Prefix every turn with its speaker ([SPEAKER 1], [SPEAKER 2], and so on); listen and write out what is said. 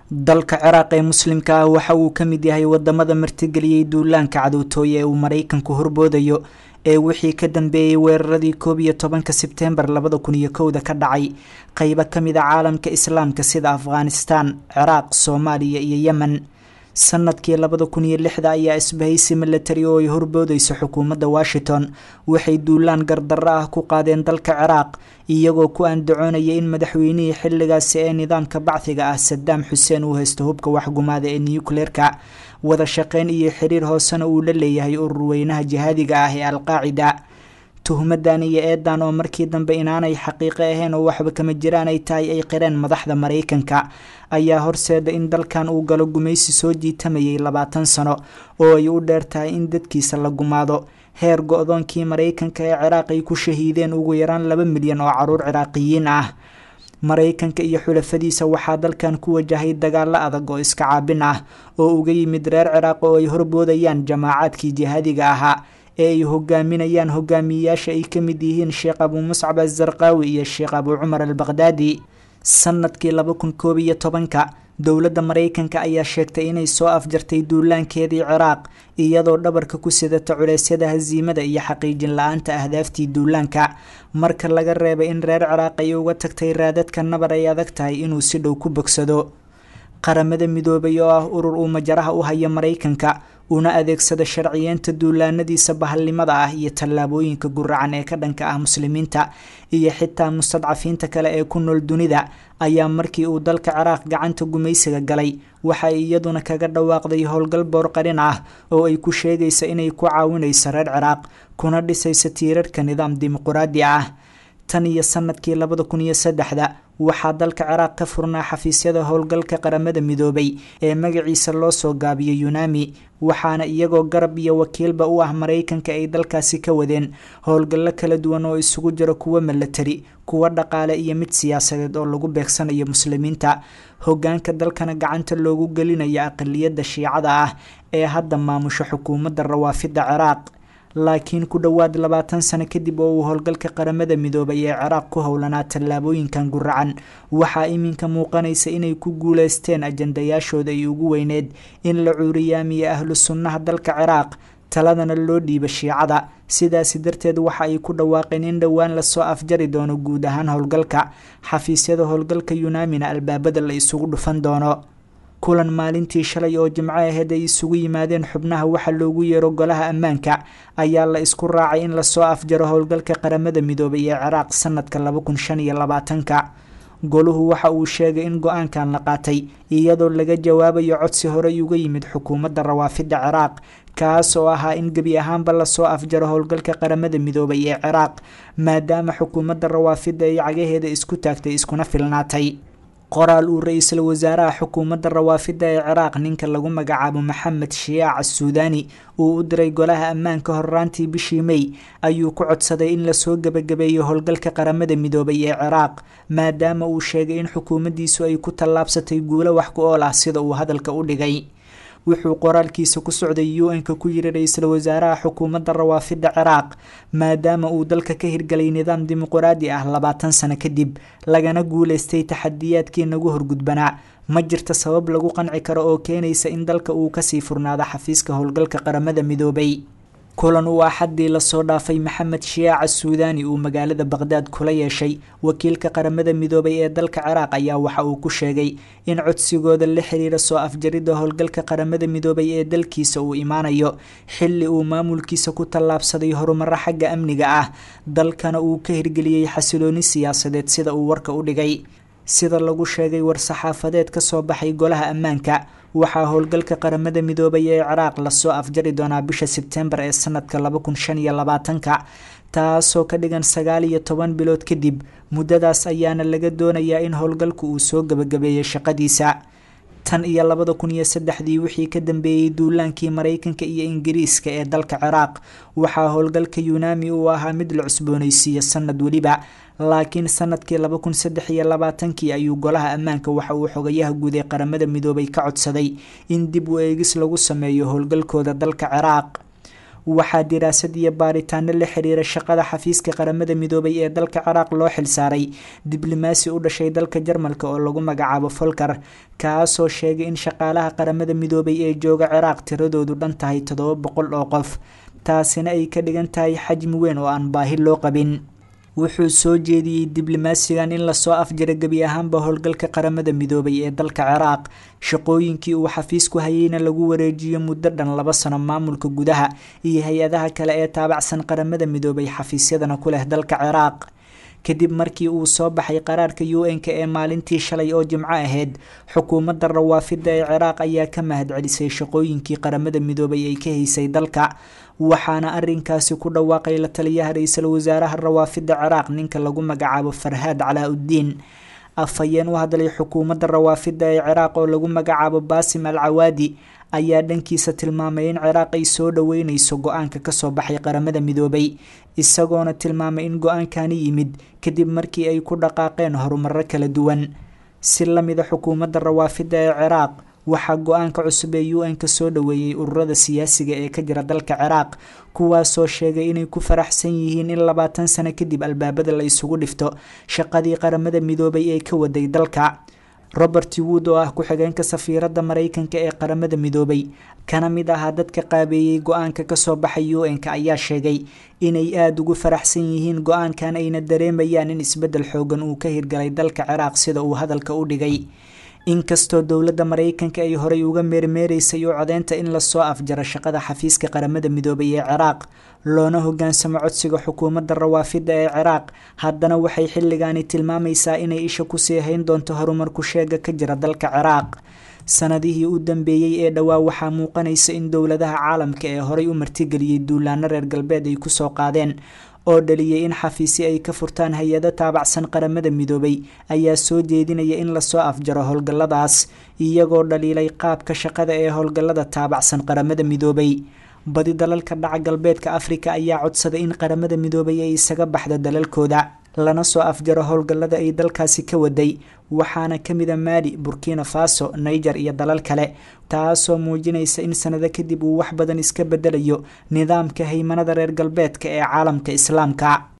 [SPEAKER 1] dalka ciraaq ee muslimka ah waxa uu ka mid yahay wadamada martigeliyey duulaanka cadowtooye ee uu maraykanku horboodayo ee wixii ka dambeeyey weeraradii koob iyo tobanka sebtembar labada kun iyo kowda ka dhacay qeybo kamid a caalamka islaamka sida afghanistan ciraaq soomaaliya iyo yemen sanadkii labada kun iyo lixda ayaa isbahaysi milatari oo ay horboodeyso xukuumadda washington waxay duulaan gardarro ah ku qaadeen dalka ciraaq iyagoo ku andacoonaya in madaxweynihii xilligaasi ee nidaamka bacdiga ah sadaam xuseen uu haysto hubka waxgumaada ee nucleerka wada shaqeyn iyo xiriir hoosena uu la leeyahay urur weynaha jihaadiga ah ee alqaacida tuhmadan iyo eedan oo markii dambe inaanay xaqiiqo ahayn oo waxba kama jiraan ay tahay ay qireen madaxda maraykanka ayaa horseeda in dalkan uu galo gumaysi soo jiitamayay labaatan sano oo ay u dheer tahay in dadkiisa la gumaado heer go-doonkii maraykanka ee ciraaq ay ku shahiideen ugu yaraan laba milyan oo caruur ciraaqiyiin ah maraykanka iyo xulafadiisa waxaa dalkan ku wajahay dagaalo adag oo iska caabin ah oo uga yimid reer ciraaq oo ay horboodayaan jamaacaadkii jihaadiga ahaa ee ay hogaaminayaan hogaamiyeyaasha ay ka mid yihiin sheekh abuu muscab azarqaawi iyo sheekh abuu cumar albaqhdaadi sanadkii laba kun koob iyo tobanka dowladda maraykanka ayaa sheegtay inay soo afjartay duulaankeedii ciraaq iyadoo dhabarka ku sidata culeysyada hasiimada iyo xaqiijin la-aanta ahdaaftii duulaanka marka laga reebay in reer ciraaq ay uga tagtay raadadka nabar ay adag tahay inuu si dhow ku bogsado qaramada midoobay oo ah urur uu majaraha u haya maraykanka una adeegsada sharciyeenta duulaanadiisa bahalnimada ah iyo tallaabooyinka guracan ee ka dhanka ah muslimiinta iyo xitaa mustadcafiinta kale ee ku nool dunida ayaa markii uu dalka ciraaq gacanta gumaysiga galay waxa ay iyaduna kaga dhawaaqday howlgal boorqarin ah oo ay ku sheegaysa inay ku caawinayso reer ciraaq kuna dhisaysa tiirarka nidaam dimuquraadi ah tan iyo sanadkii labada kun iyo saddexda waxaa dalka ciraaq ka furnaa xafiisyada howlgalka qaramada midoobay ee magaciisa loo soo gaabiyay yunami waxaana iyagoo garab iyo wakiilba u ah maraykanka ay dalkaasi ka wadeen howlgallo kala duwan oo isugu jiro kuwo milatari kuwo dhaqaale iyo mid siyaasadeed oo lagu beegsanayo muslimiinta hogaanka dalkana gacanta loogu gelinayo aqaliyadda shiicada ah ee hadda maamusho xukuumadda rawaafida ciraaq laakiin ku dhowaad labaatan sano kadib oo uu howlgalka qaramada midoobay ee ciraaq ku howlanaa tallaabooyinkan guracan waxaa iminka muuqanaysa inay ku guuleysteen ajandayaashooda ay ugu weyneed in la cuuriyaamiyo ahlu sunnaha dalka ciraaq taladana loo dhiiba shiicada sidaasi darteed waxa ay ku dhawaaqeen in dhowaan lasoo afjari doono guud ahaan howlgalka xafiisyada howlgalka yunaamina albaabada la isugu dhufan doono kulan maalintii shalay oo jimco aheyd ay isugu yimaadeen xubnaha waxa loogu yeero golaha ammaanka ayaa la isku raacay in lasoo afjaro howlgalka qaramada midoobay ee ciraaq sanadka laba kun shan iyo labaatanka goluhu waxa uu sheegay in go-aankan la qaatay iyadoo laga jawaabayo codsi horey uga yimid xukuumadda rawaafida ciraaq kaas oo ahaa in gebi ahaanba lasoo afjaro howlgalka qaramada midoobay ee ciraaq maadaama xukuumadda rawaafida ay cagaheeda isku taagtay iskuna filnaatay qoraal uu ra-iisul wasaaraha xukuumadda rawaafida ee ciraaq ninka lagu magacaabo maxamed shiyaac assuudaani uu u diray golaha ammaanka horraantii bishii mey ayuu ku codsaday in lasoo gebagabeeyo howlgalka qaramada midoobay ee ciraaq maadaama uu sheegay in xukuumaddiisu ay ku tallaabsatay guulo wax ku ool ah sida uu hadalka u dhigay wuxuu qoraalkiisa ku socday u n-ka ku yiri ra-iisul wasaaraha xukuumadda rawaafida ciraaq maadaama uu dalka ka hirgalay nidaam dimuquraadi ah labaatan sano kadib lagana guuleystay taxadiyaadkii nagu horgudbanaa ma jirta sabab lagu qanci karo oo keenaysa in dalka uu kasii furnaado xafiiska howlgalka qaramada midoobay kulan uu axaddii lasoo dhaafay maxamed shiyaaca suudaani uu magaalada baqhdaad kula yeeshay wakiilka qaramada midoobay ee dalka ciraaq ayaa waxa uu ku sheegay in codsigooda la xiriira soo afjaridda howlgalka qaramada midoobay ee dalkiisa uu imaanayo xilli uu maamulkiisa ku tallaabsaday horumaro xagga amniga ah dalkana uu ka hirgeliyey xasilooni siyaasadeed sida uu warka u dhigay sida lagu sheegay war-saxaafadeed ka soo baxay golaha ammaanka waxaa howlgalka qaramada midoobay ee ciraaq lasoo afjari doonaa bisha sebtembar ee sanadka laba kun shan iyo labaatanka taasoo ka dhigan sagaal iyo toban bilood kadib muddadaas ayaana laga doonayaa in howlgalku uu soo gebagabeeyay shaqadiisa tan iyo labada kun iyo saddexdii wixii ka dambeeyey duulaankii maraykanka iyo ingiriiska ee dalka ciraaq waxaa howlgalka yunaami uu ahaa mid la cusboonaysiiyo sanad weliba laakiin sanadkii laba kun saddex iyo labaatankii ayuu golaha ammaanka waxa uu xogayaha guud ee qaramada midoobay ka codsaday in dib u eegis lagu sameeyo howlgalkooda dalka ciraaq waxaa diraasad iyo baaritaano la xiriira shaqada xafiiska qaramada midoobay ee dalka ciraaq loo xilsaaray diblomaasi u dhashay dalka jarmalka oo lagu magacaabo folker kaasoo sheegay in shaqaalaha qaramada midoobay ee jooga ciraaq tiradoodu dhan tahay toddoba boqol oo qof taasina ay ka dhigan tahay xajmi weyn oo aan baahi loo qabin wuxuu soo jeediyey diblomaasigan in lasoo afjara gebi ahaanba howlgalka qaramada midoobay ee dalka ciraaq shaqooyinkii uu xafiisku hayeyna lagu wareejiyo muddo dhan laba sano maamulka gudaha iyo hay-adaha kale ee taabacsan qaramada midoobay xafiisyadana ku leh dalka ciraaq kadib markii uu soo baxay qaraarka u n-k ee maalintii shalay oo jimco ahayd xukuumadda rawaafida ee ciraaq ayaa ka mahadcelisay shaqooyinkii qaramada midoobay ay ka haysay dalka waxaana arinkaasi ku dhawaaqay la taliyaha ra-iisul wasaaraha rawaafida ciraaq ninka lagu magacaabo farhaad calaa uddiin afhayeen u hadlay xukuumadda rawaafida ee ciraaq oo lagu magacaabo baasim al cawaadi ayaa dhankiisa tilmaamay in ciraaq ay soo dhoweyneyso go-aanka kasoo baxay qaramada midoobay isagoona tilmaamay in go-aankani yimid kadib markii ay ku dhaqaaqeen horumaro kala duwan si lamida xukuumadda rawaafida ee ciraaq waxaa go-aanka cusub ee u n ka soo dhoweeyey ururada siyaasiga ee ka jira dalka ciraaq kuwaasoo sheegay inay ku faraxsan yihiin in labaatan sano kadib albaabada la isugu dhifto shaqadii qaramada midoobay ee ka waday dalka robert wood oo ah ku-xigeenka safiiradda mareykanka ee qaramada midoobay kana mid ahaa dadka qaabeeyey go-aanka kasoo baxay u n-ka ayaa sheegay inay aada ugu faraxsan yihiin go-aankan ayna dareemayaan in isbeddel xoogan uu ka hirgalay dalka ciraaq sida uu hadalka u dhigay inkastoo dowladda mareykanka ay horey uga meermeereysay oo codeynta in lasoo afjaro shaqada xafiiska qaramada midoobay ee ciraaq loona hogaansamo codsiga xukuumadda rawaafida ee ciraaq haddana waxay xilligaani tilmaamaysaa inay isha kusii hayn doonto horumarku sheega ka jira dalka ciraaq sanadihii u dambeeyey ee dhowaa waxaa muuqanaysa in dowladaha caalamka ee horey u martigeliyey duulaano reer galbeed ay kusoo qaadeen oo dhaliyay in xafiisi ay ka furtaan hay-ado taabacsan qaramada midoobay ayaa soo jeedinaya in lasoo afjaro howlgalladaas iyagoo dhaliilay qaabka shaqada ee howlgallada taabacsan qaramada midoobay badi dalalka dhaca galbeedka afrika ayaa codsaday in qaramada midoobay ay isaga baxdo dalalkooda lana soo afjaro howlgallada ay dalkaasi ka waday waxaana ka mida maali burkina faso niger iyo dalal kale taasoo muujinaysa in sanado kadib uu wax badan iska bedelayo nidaamka haymanada reer galbeedka ee caalamka islaamka